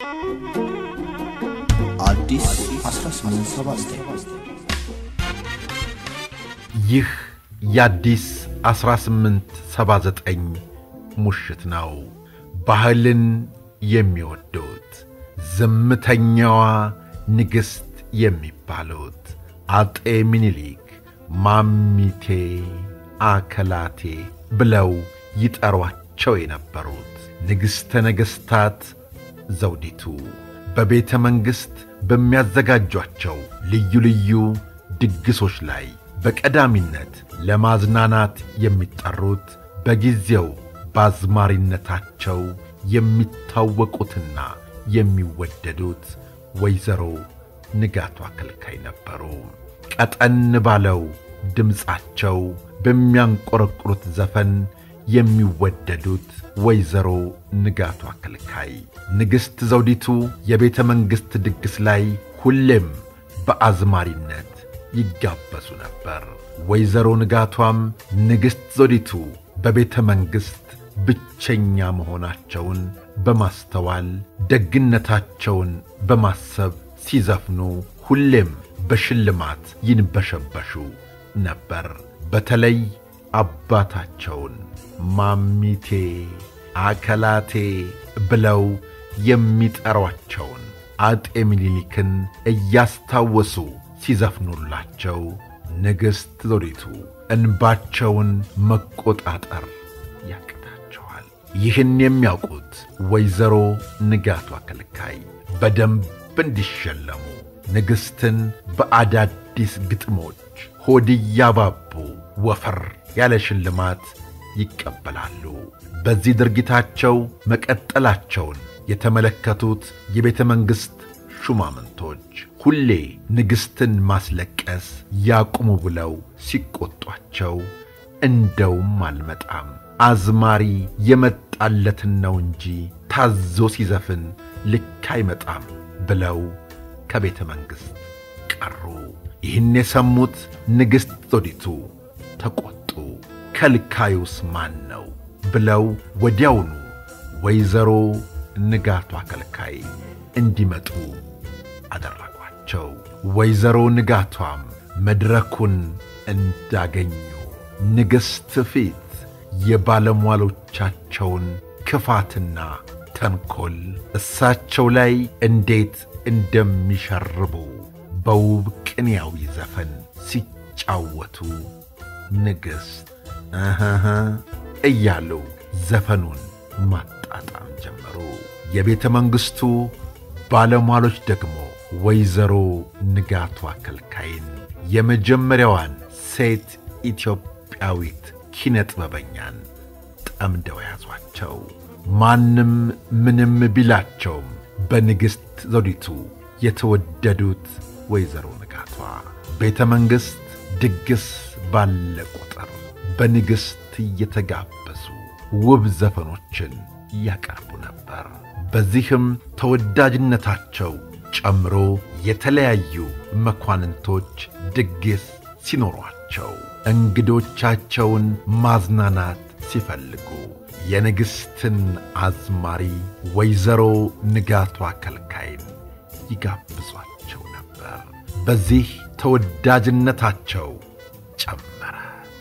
አዲስ 1879 ይህ የአዲስ 1879 ሙሽት ነው። ባህልን የሚወዱት ዝምተኛዋ ንግሥት የሚባሉት አጤ ሚኒሊክ ማሚቴ አከላቴ ብለው ይጠሯቸው የነበሩት ንግሥተ ነገሥታት ዘውዲቱ በቤተ መንግሥት በሚያዘጋጇቸው ልዩ ልዩ ድግሶች ላይ በቀዳሚነት ለማዝናናት የሚጠሩት በጊዜው በአዝማሪነታቸው የሚታወቁትና የሚወደዱት ወይዘሮ ንጋቱ አከልካይ ነበሩ። ቀጠን ባለው ድምፃቸው በሚያንቆረቁሩት ዘፈን የሚወደዱት ወይዘሮ ንጋቱ አከልካይ ንግሥት ዘውዲቱ የቤተ መንግሥት ድግስ ላይ ሁሌም በአዝማሪነት ይጋበዙ ነበር። ወይዘሮ ንጋቷም ንግሥት ዘውዲቱ በቤተ መንግሥት ብቸኛ መሆናቸውን በማስተዋል ደግነታቸውን በማሰብ ሲዘፍኑ ሁሌም በሽልማት ይንበሸበሹ ነበር። በተለይ አባታቸውን ማሚቴ አከላቴ ብለው የሚጠሯቸውን አጤ ምኒልክን እያስታወሱ ሲዘፍኑላቸው ንግሥት ዘውዲቱ እንባቸውን መቆጣጠር ያቅታቸዋል። ይህን የሚያውቁት ወይዘሮ ንጋቱ አከልካይ በደንብ እንዲሸለሙ ንግሥትን በአዳዲስ ግጥሞች ሆድ እያባቡ ወፈር ያለ ሽልማት ይቀበላሉ። በዚህ ድርጊታቸው መቀጠላቸውን የተመለከቱት የቤተ መንግሥት ሹማምንቶች ሁሌ ንግሥትን ማስለቀስ ያቁሙ ብለው ሲቆጧቸው፣ እንደውም አልመጣም አዝማሪ የመጣለትን ነው እንጂ ታዞ ሲዘፍን ልክ አይመጣም ብለው ከቤተ መንግሥት ቀሩ። ይህን የሰሙት ንግሥት ዘውዲቱ ተቈጡ። ከልካዩስ ማን ነው ብለው ወዲያውኑ ወይዘሮ ንጋቱ አከልካይ እንዲመጡ አደረጓቸው። ወይዘሮ ንጋቷም መድረኩን እንዳገኙ ንግሥት ፊት የባለሟሎቻቸውን ክፋትና ተንኰል እሳቸው ላይ እንዴት እንደሚሸርቡ በውብ ቅኔያዊ ዘፈን ሲጫወቱ ንግሥት እህህ እያሉ ዘፈኑን ማጣጣም ጀመሩ። የቤተ መንግሥቱ ባለሟሎች ደግሞ ወይዘሮ ንጋቱ አከልካይን የመጀመሪያዋን ሴት ኢትዮጵያዊት ኪነ ጥበበኛን ጠምደው ያዟቸው። ማንም ምንም ቢላቸውም በንግሥት ዘውዲቱ የተወደዱት ወይዘሮ ንጋቷ ቤተ መንግሥት ድግስ ባለ ቁጥር በንግሥት እየተጋበዙ ውብ ዘፈኖችን ያቀርቡ ነበር። በዚህም ተወዳጅነታቸው ጨምሮ የተለያዩ መኳንንቶች ድግስ ሲኖሯቸው እንግዶቻቸውን ማዝናናት ሲፈልጉ የንግሥትን አዝማሪ ወይዘሮ ንጋቱ አከልካይን ይጋብዟቸው ነበር። በዚህ ተወዳጅነታቸው ጨመረ።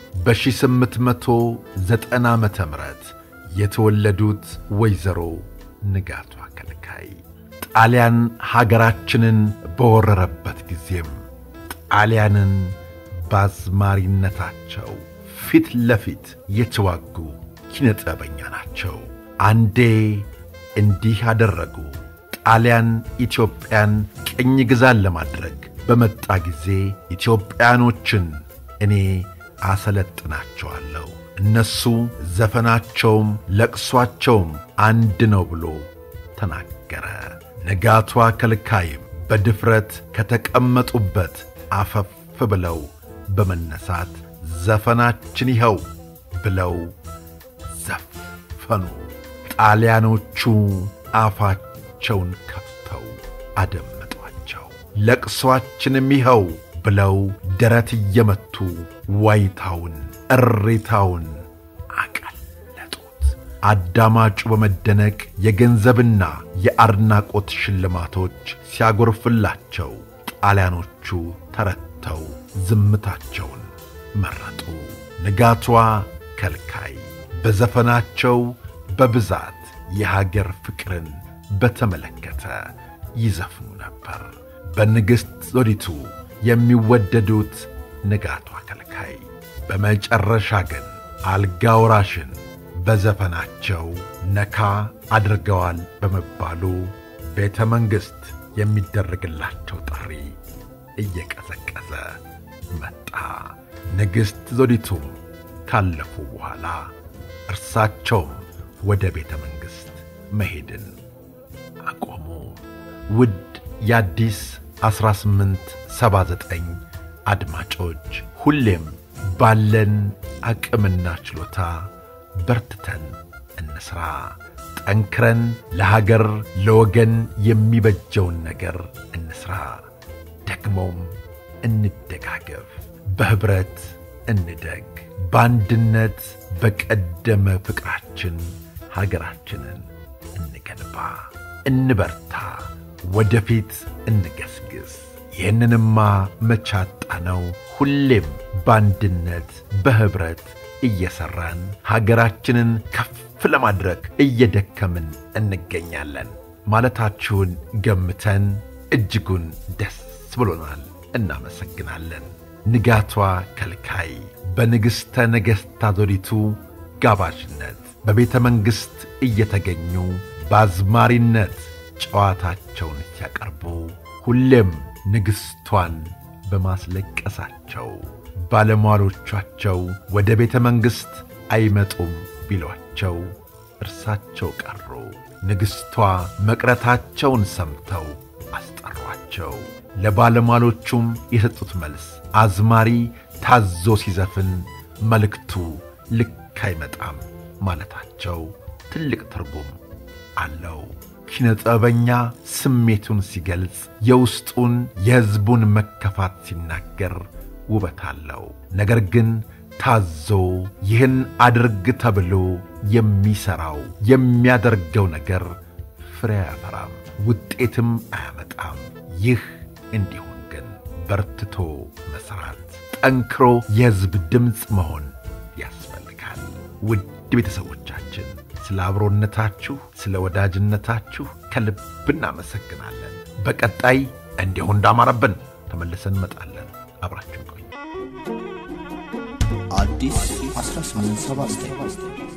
በ1890 ዓመተ ምህረት የተወለዱት ወይዘሮ ንጋቱ አከልካይ ጣሊያን ሀገራችንን በወረረበት ጊዜም ጣሊያንን በአዝማሪነታቸው ፊት ለፊት የተዋጉ ኪነ ጥበበኛ ናቸው። አንዴ እንዲህ አደረጉ። ጣሊያን ኢትዮጵያን ቅኝ ግዛን ለማድረግ በመጣ ጊዜ ኢትዮጵያኖችን እኔ አሰለጥናቸዋለሁ፣ እነሱ ዘፈናቸውም ለቅሷቸውም አንድ ነው ብሎ ተናገረ። ንጋቱ አከልካይም በድፍረት ከተቀመጡበት አፈፍ ብለው በመነሳት ዘፈናችን ይኸው ብለው ዘፈኑ። ጣሊያኖቹ አፋቸውን ከፍተው አደመጧቸው። ለቅሷችንም ይኸው ብለው ደረት እየመቱ ዋይታውን እሬታውን አቀለጡት። አዳማጩ በመደነቅ የገንዘብና የአድናቆት ሽልማቶች ሲያጎርፍላቸው ጣሊያኖቹ ተረተው ዝምታቸውን መረጡ። ንጋቷ ከልካይ በዘፈናቸው በብዛት የሀገር ፍቅርን በተመለከተ ይዘፍኑ ነበር። በንግሥት ዘውዲቱ የሚወደዱት ንጋቷ ከልካይ በመጨረሻ ግን አልጋ ወራሽን በዘፈናቸው ነካ አድርገዋል በመባሉ ቤተ መንግሥት የሚደረግላቸው ጥሪ እየቀዘቀዘ መጣ። ንግሥት ዘውዲቱም ካለፉ በኋላ እርሳቸውም ወደ ቤተ መንግሥት መሄድን አቆሙ። ውድ የአዲስ 1879 አድማጮች ሁሌም ባለን አቅምና ችሎታ በርትተን እንስራ። ጠንክረን ለሀገር ለወገን የሚበጀውን ነገር እንስራ። ደግሞም እንደጋገፍ፣ በኅብረት እንደግ፣ በአንድነት በቀደመ ፍቅራችን ሀገራችንን እንገንባ፣ እንበርታ፣ ወደፊት እንገስግስ። ይህንንማ መቻጣ ነው። ሁሌም በአንድነት በኅብረት እየሠራን ሀገራችንን ከፍ ለማድረግ እየደከምን እንገኛለን ማለታችሁን ገምተን እጅጉን ደስ ብሎናል። እናመሰግናለን። ንጋቷ ከልካይ በንግሥተ ነገሥታት ዘውዲቱ ጋባዥነት በቤተ መንግሥት እየተገኙ በአዝማሪነት ጨዋታቸውን ሲያቀርቡ ሁሌም ንግሥቷን በማስለቀሳቸው ባለሟሎቻቸው ወደ ቤተ መንግሥት አይመጡም ቢሏቸው እርሳቸው ቀሩ። ንግሥቷ መቅረታቸውን ሰምተው አስጠሯቸው። ለባለሟሎቹም የሰጡት መልስ አዝማሪ ታዞ ሲዘፍን መልእክቱ ልክ አይመጣም ማለታቸው ትልቅ ትርጉም አለው። ኪነ ጥበበኛ ስሜቱን ሲገልጽ፣ የውስጡን የሕዝቡን መከፋት ሲናገር ውበት አለው። ነገር ግን ታዞ ይህን አድርግ ተብሎ የሚሠራው የሚያደርገው ነገር ፍሬ አያፈራም፣ ውጤትም አያመጣም። ይህ እንዲሆን ግን በርትቶ መሥራት፣ ጠንክሮ የሕዝብ ድምፅ መሆን ያስፈልጋል። ውድ ቤተሰቦቻችን ስለ አብሮነታችሁ፣ ስለ ወዳጅነታችሁ ከልብ እናመሰግናለን። በቀጣይ እንዲሁ እንዳማረብን ተመልሰን እንመጣለን። አብራችሁ ቆዩ። አዲስ 1879